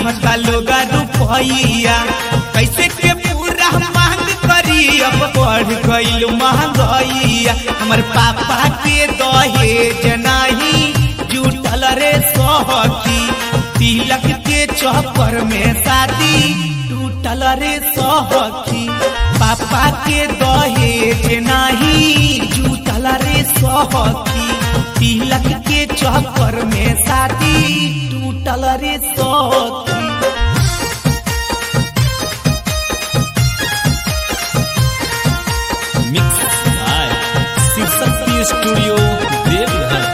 चिन्हता लोग रुपैया कैसे के पूरा मांग करी अब बढ़ गईल महंगाइया हमर पापा के दहेज नाही जुटल रे सहकी तिलक के चक्कर में शादी टूटल रे सहकी पापा के दहेज नाही जुटल रे सहकी तिलक के चक्कर में शादी टूटल रे सहकी mix by Shivshakti studio Deoghar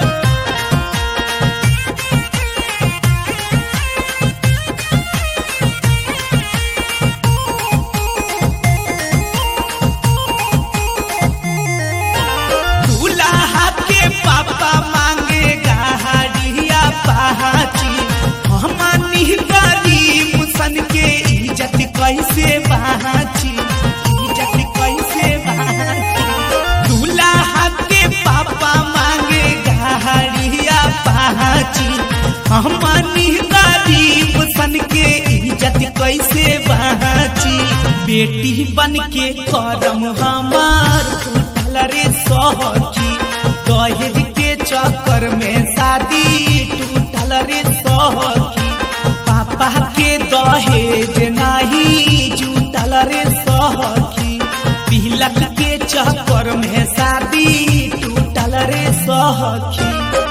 दूल्हा के पापा मांगे गाड़िया पहाची हमनी गरीब सन के इज्जत कैसे बाची इज्जत कैसे बाची दूल्हा के पापा मांगे गाड़िया पहाची हमनी गरीब सन के इज्जत कैसे बाची बेटी बन के करम हमार टूटल रे सहकी दहेज के चक्कर में शादी टूटल रे सहकी पापा के दहेज नाही जुटल रे सहकी तिलक के चक्कर में शादी टूटल रे सहकी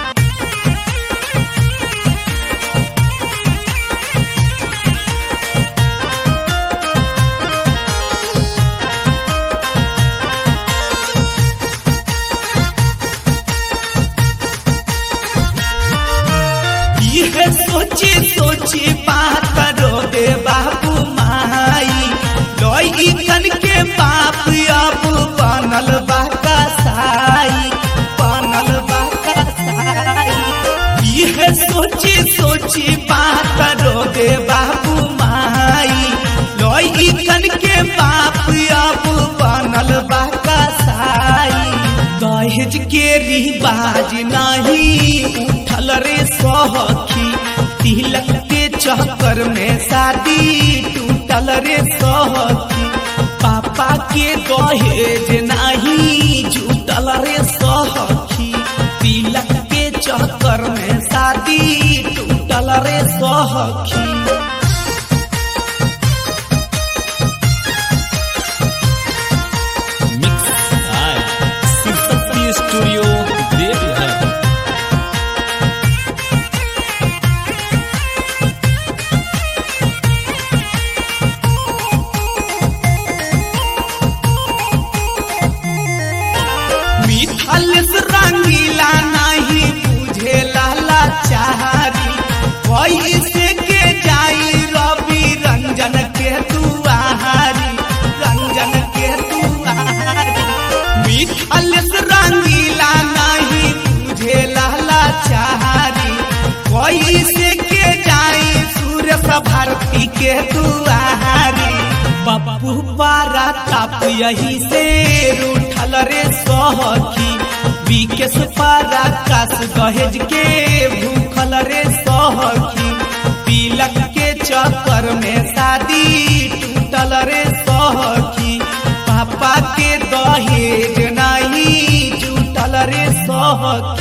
यह सोचे सोचे बात करो दे बाबू माई लोई कन के बाप अब बनल बाका साई बनल बाका साई यह सोचे सोचे बात करो दे बाबू माई लोई कन के बाप अब बनल बाका साई दहेज के रिवाज नहीं उठल रे सहखी तिलक के चक्कर में शादी टूटल रे सहखी पापा के दहेज नहीं जुटल रे सहखी तिलक के चक्कर में शादी टूटल रे सहखी mix by Shivshakti studio Deoghar मिथल रंगीला नहीं बुझे लाला चारी कैसे के जाई रवि रंजन के दुआरी रंजन के दुआरी मिथल रंगीला नहीं बुझे लाला चारी कैसे के जाई सूर्य भारती के दुआरी पप्पू पारा ताप यही से रूठल रे सहखी विकेश पारा कास दहेज के भूखल रे सहखी तिलक के चक्कर में शादी टूटल रे सहखी पापा के दहेज नहीं जुटल रे सहखी